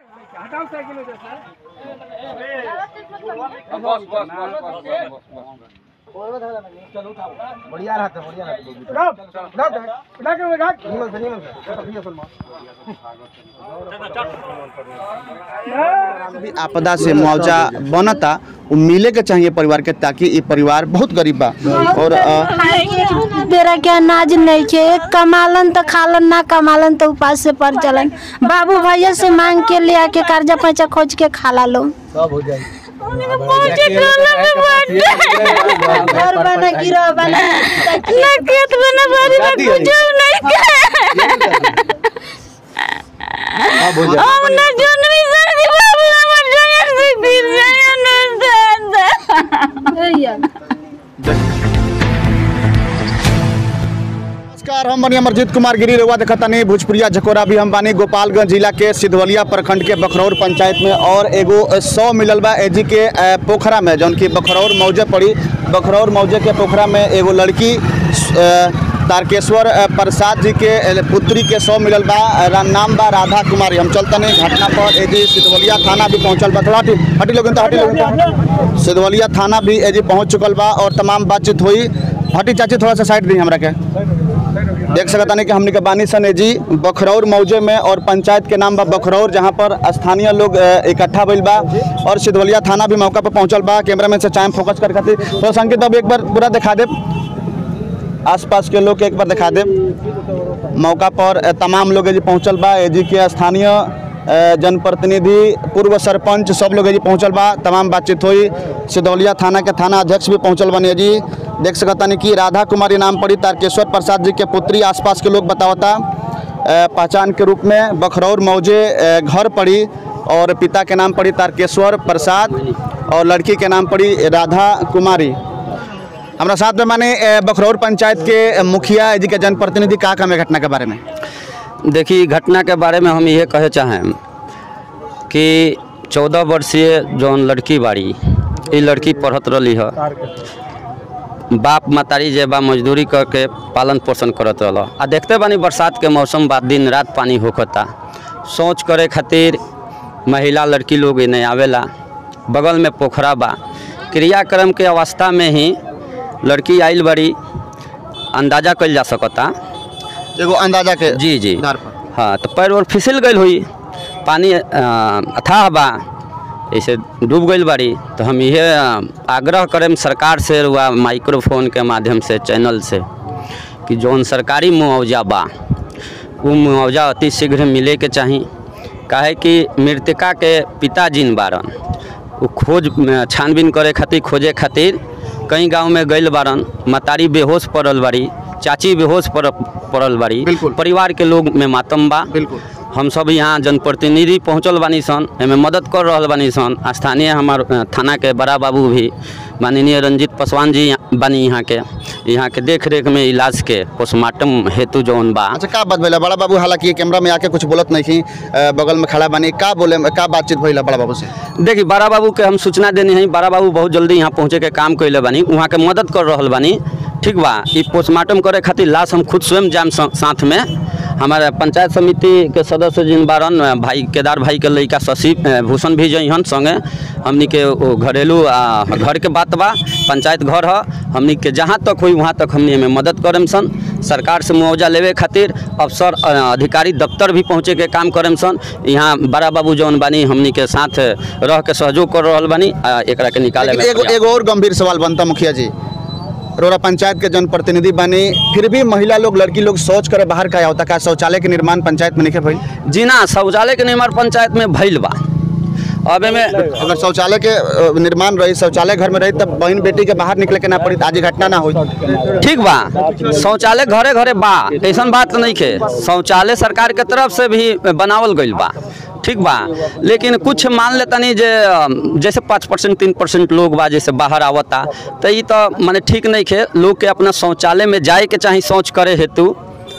बस बस बस बढ़िया रहता बढ़िया रहता निमन से निमन से भी आपदा से मुआवजा बनता वो मिले के चाहिए परिवार के ताकि ये परिवार बहुत गरीब बा और अ, बेरा के अनाज नहीं के एक कमालन तो खालन ना कमालन तो उपास से पर चलन बाबू भैया से मांग के ले आके कर्जा पैसा खोज के खाला लो सब हो जाए घर बना गिरो बना ना खेत बना बारी ना कुछ नहीं सब हो जाए हम ना जोन भी सर्दी बाबू हमर जगह से गिर जाए ना नमस्कार हम बनी अमरजीत कुमार गिरी रेवा देखता नहीं भोजपुरिया झकोरा भी हम बानी गोपालगंज जिला के सिधवलिया प्रखंड के बखरौर पंचायत में और एगो सौ मिलल बा एजी के अ, पोखरा में जौन की बखरौर मौजे पड़ी बखरौर मौजे के पोखरा में एगो लड़की अ, तारकेश्वर अ, प्रसाद जी के अ, पुत्री के सौ मिलल बा रा- नाम बा राधा कुमारी हम चलता नहीं घटना पर एजी सिधवलिया थाना भी पहुंचल बा थोड़ा हटी हटी लोगन तो हटी लोगन तो। सिधवलिया थाना भी एजी पहुंच चुकल बा और तमाम बातचीत हुई हटी चाची थोड़ा सा साइड दी हमरा के देख सकता नहीं कि हमने के बानी सन जी बखरौर मौजे में और पंचायत के नाम बा बखरौर जहाँ पर स्थानीय लोग अ, इकट्ठा भइल बा और सिधवलिया थाना भी मौका पर पहुंचल बा कैमरामैन से चाहे फोकस कर खातिर तो संकेत अब एक बार पूरा दिखा दे आसपास के लोग के एक बार दिखा दे मौका पर अ, तमाम लोग जी पहुंचल बा एजी के स्थानीय अ, जनप्रतिनिधि पूर्व सरपंच सब लोग जी पहुंचल बा तमाम बातचीत हुई सिधौलिया थाना के थाना अध्यक्ष भी पहुंचल बने जी देख सकता नहीं कि राधा कुमारी नाम पड़ी तारकेश्वर प्रसाद जी के पुत्री आसपास के लोग बतावता अ, पहचान के रूप में बखरौर मौजे अ, घर पड़ी और पिता के नाम पड़ी तारकेश्वर प्रसाद और लड़की के नाम पड़ी राधा कुमारी हमारा साथ में माने अ, बखरौर पंचायत के अ, मुखिया जी के जनप्रतिनिधि का काम है घटना के बारे में देखिए घटना के बारे में हम ये कहे चाहें कि चौदह वर्षीय जौन लड़की बाड़ी ये लड़की पढ़त रही है बाप मतारी जे बा मजदूरी करके पालन पोषण करत रहल आ देखते बानी बरसात के मौसम बा दिन रात पानी होखता सोच करे खातिर महिला लड़की लोग इन्हें आवेला बगल में पोखरा बा क्रियाक्रम के अवस्था में ही लड़की आइल बड़ी अंदाजा कल जा सकता एगो अंदाजा के जी जी आधार पर हाँ तो पैर और फिसल गई हुई पानी अ, अथाह बा ऐसे डूब गई बाड़ी तो हम ये आग्रह करें सरकार से व माइक्रोफोन के माध्यम से चैनल से कि जौन सरकारी मुआवजा बा वो मुआवजा अति शीघ्र मिले के चाही काहे कि मृतका के पिता जिन बारन वो खोज छानबीन करे खातिर खोजे खातिर कई गांव में गइल बारन मतारी बेहोश पड़ल बाड़ी चाची बेहोश पड़ पड़ल बाड़ी बिल्कुल। परिवार के लोग में मातम बा बिल्कुल हम सब यहाँ जनप्रतिनिधि पहुँचल बानी सन एमे मदद कर रहल बानी सन स्थानीय हमार अ, थाना के बड़ा बाबू भी माननीय रंजीत पासवान जी यहाँ- बानी यहाँ के यहाँ के देख रेख में इलाज के पोस्टमार्टम हेतु जौन बा अच्छा का बात भइला बड़ा बाबू हालांकि कैमरा में आके कुछ बोलत नहीं थी अ, बगल में खड़ा बानी का बोले का बातचीत भइला बड़ा बाबू से देखी बड़ा बाबू के हम सूचना देनी है बड़ा बाबू बहुत जल्दी यहाँ पहुँचे के काम कैले बानी वहाँ के मदद कर रहल बानी ठीक बा ई पोस्टमार्टम करे खातिर लाश हम खुद स्वयं जाम सा- साथ में हमारे पंचायत समिति के सदस्य जिन बारन अ, भाई केदार भाई के लड़का शशि अ, भूषण भी जइहन संगे हमनी के ओ घरेलू आ, घर के बात बा पंचायत घर ह हमनी के जहाँ तक हुई वहाँ तक हमनी में मदद करेम सन सरकार से मुआवजा लेवे खातिर अफसर अ, अधिकारी दफ्तर भी पहुँचे के काम करेम सन यहाँ बड़ा बाबू जौन बानी हमनी के साथ रह के सहयोग कर रहल बानी आ, एकरा के निकाले लेकिन में एगो प्रयास- एगो और गंभीर सवाल बनता मुखिया जी रोरा पंचायत के जनप्रतिनिधि बनी फिर भी महिला लोग लड़की लोग सोच करे बाहर का होता का शौचालय के निर्माण पंचायत में नहीं भइल जी ना शौचालय के निर्माण पंचायत में भइल बा अब एमे अगर शौचालय के अ, निर्माण रही शौचालय घर में रही तब बहन बेटी के बाहर निकले के ना पड़ी त आज ई घटना ना हुई ठीक बा शौचालय घरे घरे बा ऐसन बात नहीं के शौचालय सरकार के तरफ से भी बनावल गईल बा ठीक बा लेकिन कुछ मान लेता नहीं जे अम, जैसे पाँच परसेंट तीन परसेंट लोग बा जैसे बाहर आवता तो ये तो माने ठीक नहीं खे लोग के अपना शौचालय में जाए के चाही शौच करे हेतु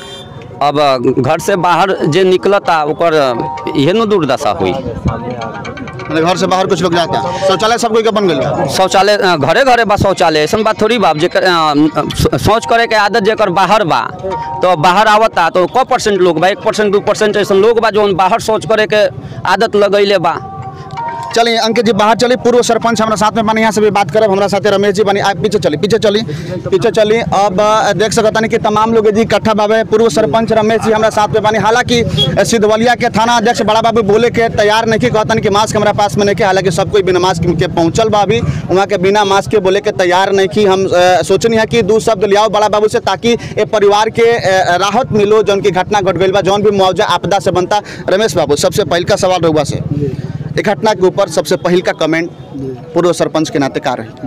अब घर से बाहर जे निकलता ओकर इहे न दुर्दशा हुई मतलब घर से बाहर कुछ लोग जाता है शौचालय सब कोई के बन गए शौचालय अ, घरे घरे बा शौचालय ऐसा बात थोड़ी बा जेकर अ, स- शौच करे के आदत जेकर बाहर बा तो बाहर आवता तो क परसेंट लोग बा एक परसेंट दू परसेंट ऐसा लोग बा जो बाहर शौच करे के आदत लगैले बा चलिए अंकित जी बाहर चली पूर्व सरपंच हमारा साथ में बनी यहाँ से भी बात करब हमारा साथे रमेश जी बनी आप पीछे चली पीछे चली पीछे चली अब अ, देख सकता नहीं कि तमाम लोग जी इकट्ठा बाबे पूर्व सरपंच रमेश जी हमारा साथ में बनी हालांकि अ, सिद्धवलिया के थाना अध्यक्ष बड़ा बाबू बोले के तैयार नहीं कि कहतन कि मास्क हमारा पास में नहीं के हालांकि सब कोई बिना मास्क के पहुंचल बा अभी वहाँ के बिना मास्क के बोले के तैयार नहीं कि हम अ, सोचनी है कि दू शब्द लियाओ बड़ा बाबू से ताकि ए परिवार के अ, राहत मिलो जौन की घटना घट गई बा जौन भी मुआवजा आपदा से बनता रमेश बाबू सबसे पहल का सवाल रहुआ से एक घटना के ऊपर सबसे पहल का कमेंट पूर्व सरपंच के नाते का रही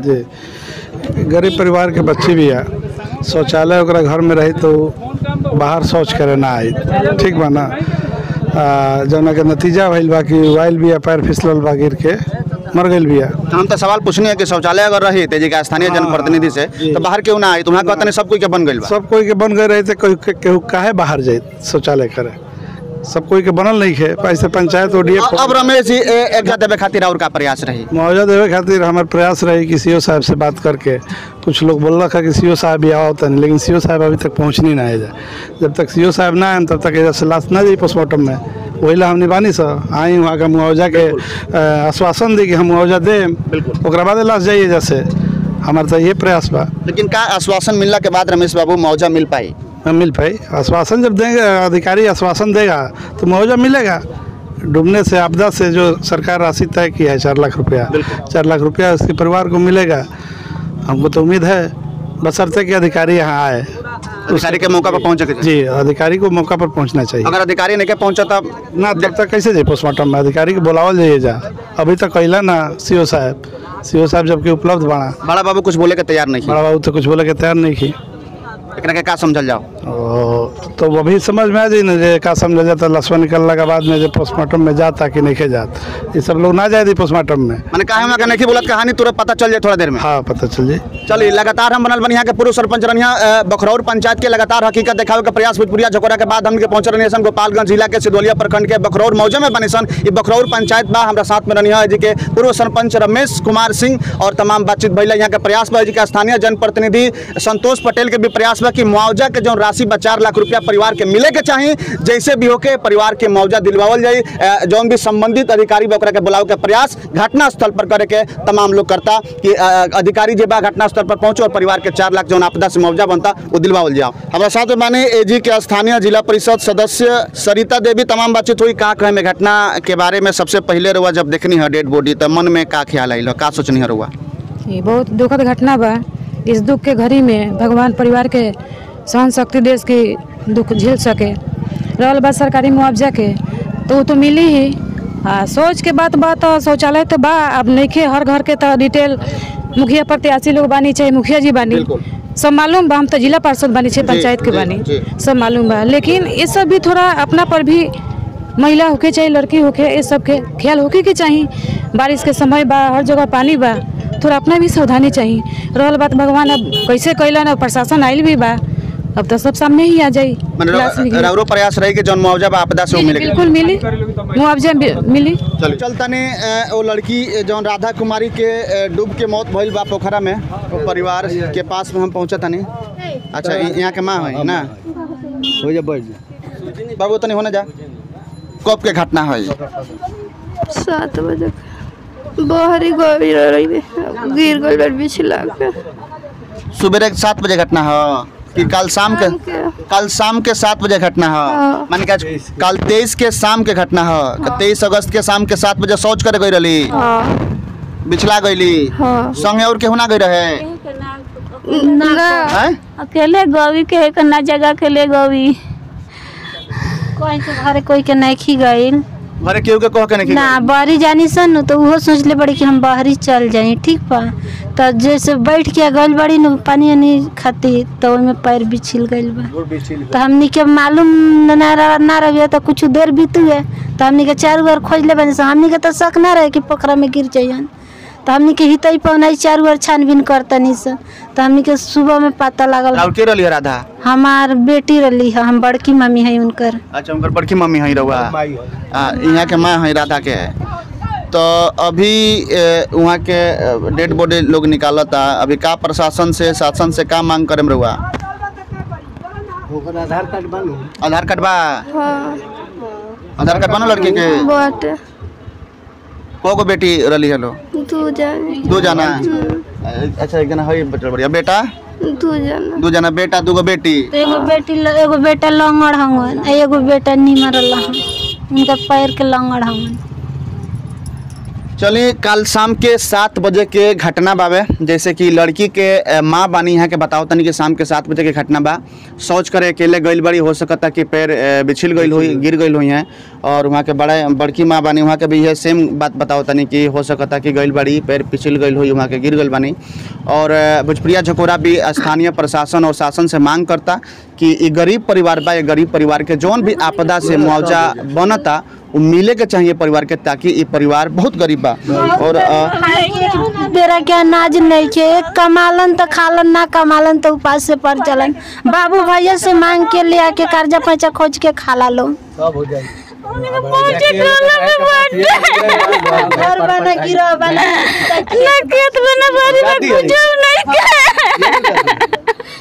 जी गरीब परिवार के बच्चे भी है शौचालय ओकरा घर में रही तो बाहर शौच करे ना आई ठीक बा ना आ, जौना के नतीजा भइल बा कि वाइल बिया पैर फिसलल बा गिर के मर गइल बिया हम तो सवाल पूछनी है कि शौचालय अगर रही तेजी का स्थानीय जनप्रतिनिधि से तो बाहर क्यों ना आई तुम्हारा कहते सब कोई के बन गई बा सब कोई के बन गए रहे थे कोई के- केहू काहे बाहर जाए शौचालय करे सब कोई के बनल नहीं है ऐसे पंचायत ओडीए अब अब रमेश जी ए- एक जगह देवे खातिर और का प्रयास रही मुआवजा देवे खातिर हमारे प्रयास रही कि सीओ साहब से बात करके कुछ लोग बोल रखा कि सीओ साहब भी आओ तन लेकिन सीओ साहब अभी तक पहुँचनी ना है जा जब तक सीओ साहब ना आए तब तक एजा से लाश ना जाई पोस्टमार्टम में वही ला हमने बानी सा आई वहाँ का मुआवजा के अ, आश्वासन दी कि हम मुआवजा देम ओकरा बाद लाश जाइए जैसे हमारा तो ये प्रयास बा लेकिन का आश्वासन मिलने के बाद रमेश बाबू मुआवजा मिल पाई न मिल पाई आश्वासन जब देंगे अधिकारी आश्वासन देगा तो मुआवजा मिलेगा डूबने से आपदा से जो सरकार राशि तय की है चार लाख रुपया चार लाख रुपया उसके परिवार को मिलेगा हमको तो उम्मीद है बशर्ते कि अधिकारी यहाँ आए अधिकारी के मौका पर पहुंचे के चाहिए। जी अधिकारी को मौका पर पहुँचना चाहिए अगर अधिकारी नहीं के पहुंचा तब ना तब तक कैसे जाए पोस्टमार्टम में अधिकारी को बुलावल जाइए जा अभी तक कैला ना सीओ साहब सीओ साहब जबकि उपलब्ध बाड़ा बड़ा बाबू कुछ बोले के तैयार नहीं बड़ा बाबू तो कुछ बोले के तैयार नहीं की एकरा के का समझल जाओ ओ, तो वो भी समझ में आ जाई ना जे का समझ जाता लसवा निकलने के बाद में जे पोस्टमार्टम में जाता कि नहीं के जात ये सब लोग ना जाए दी पोस्टमार्टम में मैंने कहा हम नहीं बोलत कहानी तुरंत पता चल जाए थोड़ा देर में हाँ पता चल जाए चलिए लगातार हम बनल बनिया के पूर्व सरपंच रनिया अ, बखरौर पंचायत के लगातार हकीकत दिखावे के प्रयास भोजपुरिया झकोरा के बाद हमके पहुंच रही सन गोपालगंज जिला के सिद्धोलिया प्रखंड के बखरौर मौजे में बने सन ये बखरौर पंचायत बा हमरा साथ में रनिया जी के पूर्व सरपंच रमेश कुमार सिंह और तमाम बातचीत भैया यहाँ के प्रयास बा जी के स्थानीय जनप्रतिनिधि संतोष पटेल के भी प्रयास बा कि मुआवजा के जो राशि बा चार लाख रुपया परिवार के मिले के चाहिए जैसे भी होके परिवार के मुआवजा दिलवावल जाए अ, जौन भी संबंधित अधिकारी बा ओकरा के बुलावे के प्रयास घटना स्थल पर करे के तमाम लोग करता कि अ, अधिकारी जे बा घटना स्थल पर पहुंचे और परिवार के चार लाख जौन आपदा से मुआवजा बनता वो दिलवावल जाओ हमारा साथ में माने एजी के स्थानीय जिला परिषद सदस्य सरिता देवी तमाम बातचीत हुई का कहे में घटना के बारे में सबसे पहले रुआ जब देखनी है डेड बॉडी तो मन में का ख्याल आई का सोचनी है रुआ ये बहुत दुखद घटना बा इस दुख के घड़ी में भगवान परिवार के सहन शक्ति देश की दुख झेल सके रहल बा सरकारी मुआवजा के तो वो तो मिली ही आ सोच के बात बा तो शौचालय तो बा अब नइखे हर घर के तो डिटेल मुखिया प्रत्याशी लोग बानी चाहे मुखिया जी बानी सब मालूम बा हम तो जिला पार्षद बानी छे पंचायत के जी, बानी जी। सब मालूम बा लेकिन ये सब भी थोड़ा अपना पर भी महिला होके चाहे लड़की होके ये सब के ख्याल होके के चाहिए बारिश के समय बा हर जगह पानी बा थोड़ा अपना भी सावधानी चाहिए रहल बात भगवान अब कैसे कैलन अब प्रशासन आयल भी बा अब तो सब सामने ही आ जाई मैंने लाश भी गिरी। रौरो प्रयास रही कि जौन मुआवजा बा आपदा से वो मिले बिल्कुल मिली मुआवजा भी मिली चल चलता ने वो लड़की अ, जौन राधा कुमारी के अ, डूब के मौत भइल बा पोखरा में वो परिवार के पास में हम पहुंचा तनी अच्छा इ- यहाँ के माँ है ना हो जा बैठ जा बाबू तनी होने जा कब के घटना है सात बजे बाहरी गई रही गिर गई लड़ बिछला के सुबह के सात बजे घटना है कि कल शाम के शाम के। कल शाम के सात बजे घटना है हाँ। माने का कल तेईस के शाम के घटना है तेईस अगस्त के शाम के सात बजे शौच करे गई रही हाँ बिछला गईली हाँ संगे और केहू ना गई रहे ना हैं? अकेले गवी के है ना जगह के ले गवी कोई के घरे कोई के नहीं गईल घरे केहू के कह के नहीं ना बाहरी जानी सन न तो उहो सोचले बड़ी कि हम बाहरी चल जाई ठीक बा तो जैसे बैठ के गइल बड़ी न पानी वानी खाती तो ओइमे पैर बिछिल गइल बा तो हमनी के मालूम ना रह- ना रहे तो कुछ देर बीत गए तो हमनी के चारू ओर खोज ले बनी सन। हमनी के तो शक ना रहे कि पोखरा में गिर जाइयन तो हमनी के हितई पौनाई चारू ओर छानबीन करतनी सन तो हमनी के सुबह में पता लागल और के रही राधा हमार बेटी रही है हम बड़की मम्मी है उनकर अच्छा उनकर बड़की मम्मी है रहुआ आ, यहाँ के माँ है राधा के तो अभी ए, वहाँ के डेड बॉडी लोग निकालता अभी का प्रशासन से शासन से का मांग करे रहुआ आधार कार्ड बनू आधार कार्ड बा हाँ आधार कार्ड बनो लड़के के बाटे को गो बेटी रली हेलो दू जाने दो जना अच्छा एक जना है बचल बढ़िया बेटा दू जाने दो जना बेटा दू गो बेटी तो एगो बेटी ल- एगो बेटा लंगड़ हवन आ एगो बेटा निमर हवन उनका पैर के लंगड़ हवन चलिए कल शाम के सात बजे के घटना बावे जैसे कि लड़की के अ, माँ बानी यहाँ के बताओ तनी कि शाम के सात बजे के घटना बा सोच करे अकेले गइल बड़ी हो सकता कि पैर अ, बिछिल गइल हुई गिर गइल हुई हैं और वहाँ के बड़ा बड़की माँ बानी वहाँ के भी यह सेम बात बताओ तनी कि हो सकता कि गइल बड़ी पैर पिछिल गइल हुई वहाँ के गिर गइल बानी और अ, भोजपुरिया झकोरा भी स्थानीय प्रशासन और शासन से मांग करता कि ई गरीब परिवार बा ये गरीब परिवार के जौन भी आपदा से मुआवजा बनता वो मिले के चाहिए परिवार के ताकि ये परिवार बहुत गरीब बा और अ, बेरा के अनाज नहीं के एक कमालन तो खालन ना कमालन तो उपास से पर चलन बाबू भैया से मांग के ले आके कर्जा पैसा खोज के खाला लो सब हो जाए घर बना गिरो बना ना खेत बना बारी में कुछ नहीं के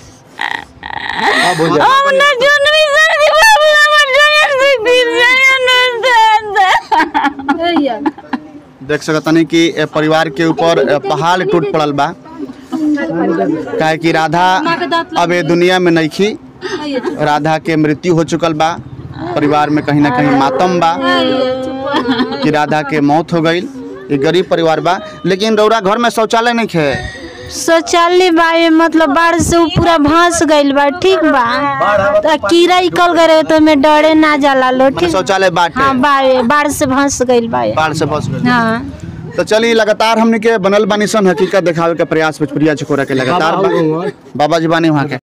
सब हो जाए हम ना जोन भी सर्दी बाबू हमर जगह से गिर जाए ना देख सकतनी कि ए परिवार के ऊपर ए, पहाड़ टूट पड़ल बा काहे कि राधा अब ए दुनिया में नइखी राधा के मृत्यु हो चुकल बा परिवार में कहीं ना कहीं मातम बा कि राधा के मौत हो गई ये गरीब परिवार बा लेकिन रौरा घर में शौचालय नहीं खे शौचालय बा ये मतलब बाढ़ से उ पूरा भंस गइल बा ठीक बा तो कीड़ा निकल गए तो में डरे ना जाला लो मैंने ठीक शौचालय बाटे हाँ बा ये, बाढ़ से भंस गइल बा ये। बाढ़ से फंस गइल हाँ तो चलिए लगातार हमने के बनल बानी सन हकीकत दिखावे के प्रयास भोजपुरिया छकोरा के लगातार बा। बाबा जी बानी वहाँ के